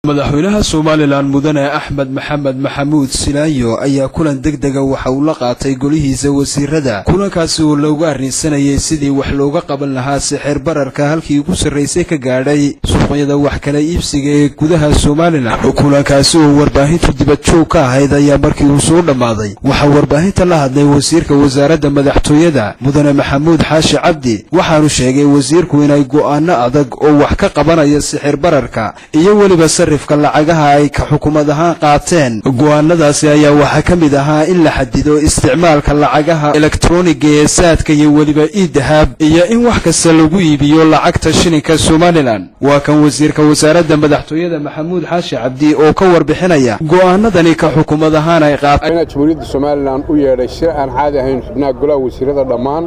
madaxweynaha somalilan mudane axmed maxamed maxamuud silaayo ayaa kulan deg dega waxa uu la qaatay golihiisa wasiirada kulankaasi oo loogu arrinsanayay sidii wax looga qaban lahaa sixir bararka halkii ugu sarraysay ka gaadhay suuqyada wax kala iibsiga ee gudaha somalilan kulankaasi oo warbaahintu dibadjoog ka ahayd ayaa markii uu soo dhammaaday waxaa warbaahinta la hadlay wasiirka wasaaradda madaxtooyada mudane maxamuud xaashi cabdi waxaanu sheegay wasiirku inay go'aano adag oo wax ka qabanaya sixir bararka iyo weliba sarifka lacagaha ay ka xukuumad ahaan qaateen go'aanadaasi ayaa waxaa ka mid ahaa in la xadido isticmaalka lacagaha elektroniga ee saadka iyo weliba iidahab iyo in wax kasta lagu iibiyo lacagta shilinka somalilan waa kan wasiirka wasaaradda madaxtooyada maxamuud xaashi cabdi oo ka warbixinaya go'aanadani ka xukuumad ahaan ay qaateen jamhuuriyadda somalilan u yeedhay shir aan caadi ahayn xubnaha golaha wasiirada dhammaan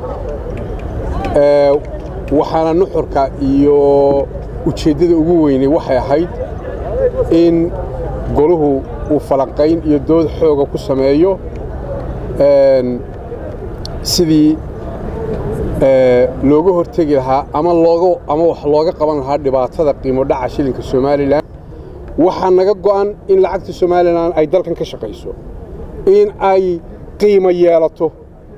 waxaana nuxurka iyo ujeeddada ugu weynay waxay ahayd in goluhu uu falanqayn iyo dood xooga ku sameeyo sidii looga hortegi lahaa ama looga ama wax looga qaban lahaa dhibaatada qiimo dhaca shilinka somalilan waxaa naga go'an in lacagta somalilan ay dalkan ka shaqayso in ay qiimo yeelato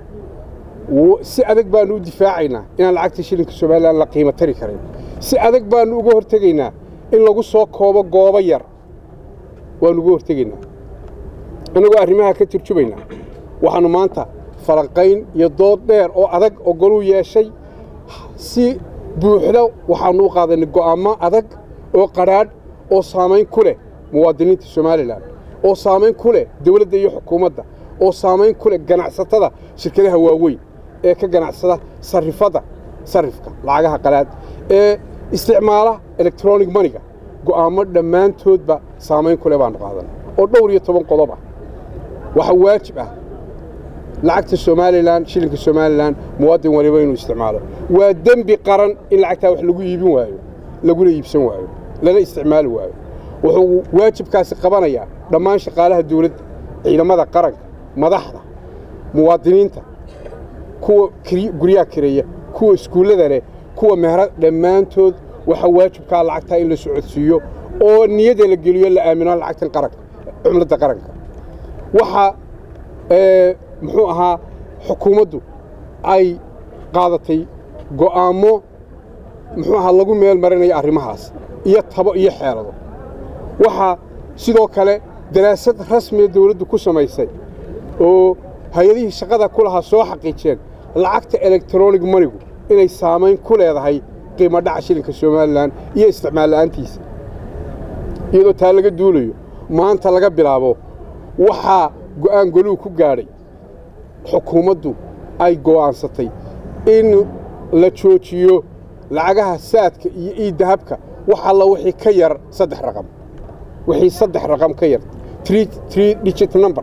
si adag baannu u difaacaynaa inaan lacagta shilinka somalilan la qiimo tari karin si adag baannu uga hortegaynaa in lagu soo koobo goobo yar waannu uga hortegaynaa innagoo arrimaha ka turjumaynaa waxaannu maanta falanqayn iyo dood dheer oo adag oo goluu yeeshay si buuxda waxaannu u qaadanay go'aammo adag oo qadhaadh oo saamayn ku leh muwaadiniinta somalilan oo saamayn ku leh dawladda iyo xukuumadda oo saamayn ku leh ganacsatada shirkadaha waaweyn ee ka ganacsada sarifadda sarifka lacagaha qalaad ee isticmaala electronic maniga go'aammo dhammaantoodba saamayn ku leh baannu qaadanay oo dhowr iyo toban qodob ah waxaa waajib ah lacagta somalilan shilinka somalilan muwaadin waliba inuu isticmaalo waa dembi qaran in lacagtaa wax lagu iibin waayo laguna iibsan waayo lana isticmaali waayo wuxuu waajibkaasi qabanayaa dhammaan shaqaalaha dawladda ciidamada qaranka madaxda muwaadiniinta kuwa guryaha kireeya kuwa iskuullada leh kuwa mehra dhammaantood waxaa waajibkaa lacagtaa in la socodsiiyo oo niyada la geliyo la aamino lacagtan qaranka cumladda qaranka waxaa muxuu ahaa xukuumaddu ay qaadatay go'aammo muxuu ahaa lagu meel marinayo arrimahaas iyo tabo iyo xeelado waxaa sidoo kale daraasad rasmiya dawladdu ku samaysay oo hay-adihii shaqada ku lahaa soo xaqiijeen lacagta elektronig manigu inay saamayn ku leedahay qiimo dhaca shilinka somalilan iyo isticmaal la'aantiisa iyadoo taa laga duulayo maanta laga bilaabo waxaa go'aan goluhu ku gaadhay xukuumaddu ay go'aansatay in la joojiyo lacagaha saadka iyo iiddahabka wax alla wixii ka yar saddex raqam wixii saddex raqam ka yar tree digit number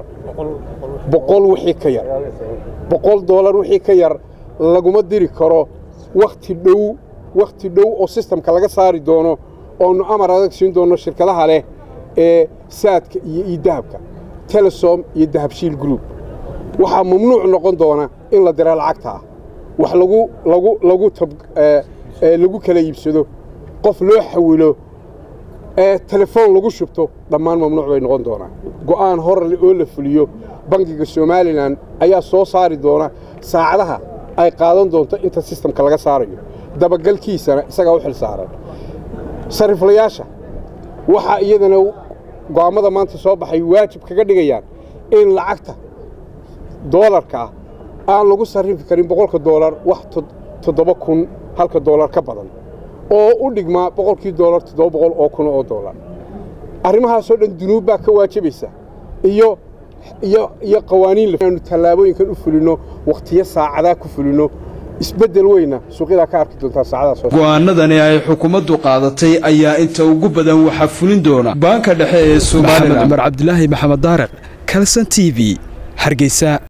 boqol wixii ka yar boqol doolar wixii ka yar laguma diri karo wakhti dhow wakhti dhow oo sistamka laga saari doono oonu amar adag siin doonno shirkadaha leh ee saadka iyo iiddahabka telesom iyo dahabshiil group waxaa mamnuuc noqon doona in la dira lacagta ah wax lagu lagu lagu tab lagu kala iibsado qof loo xawilo ee telefoon lagu shubto dhammaan mamnuuc bay noqon doonaa go'aan horle oo la fuliyo bangiga somalilan ayaa soo saari doona saacadaha ay qaadan doonto inta sistamka laga saarayo dabagalkiisana isagaa u xil saaran sariflayaasha waxaa iyadana go'aammada maanta soo baxay waajib kaga dhigayaan in lacagta doolarka ah aan lagu sarrifi karin boqolka doolar wax toddoba kun halka doolar ka badan oo u dhigmaa boqolkii doolar toddoba boqol oo kun oo doolar arrimahaasoo dhan dunuub baa ka waajibaysa iyo iyo iyo qawaaniin aanu tallaabooyinkan u fulinno wakhtiyo saacadaa ku fulinno isbeddel weyna suuqyadaa ka arki doontaa saacadaas go'aanadani ay xukuumaddu qaadatay ayaa inta ugu badan waxaa fulin doona baanka dhexe ee somalilan cumar cabdilaahi maxamed daariq kalson t v hargeysa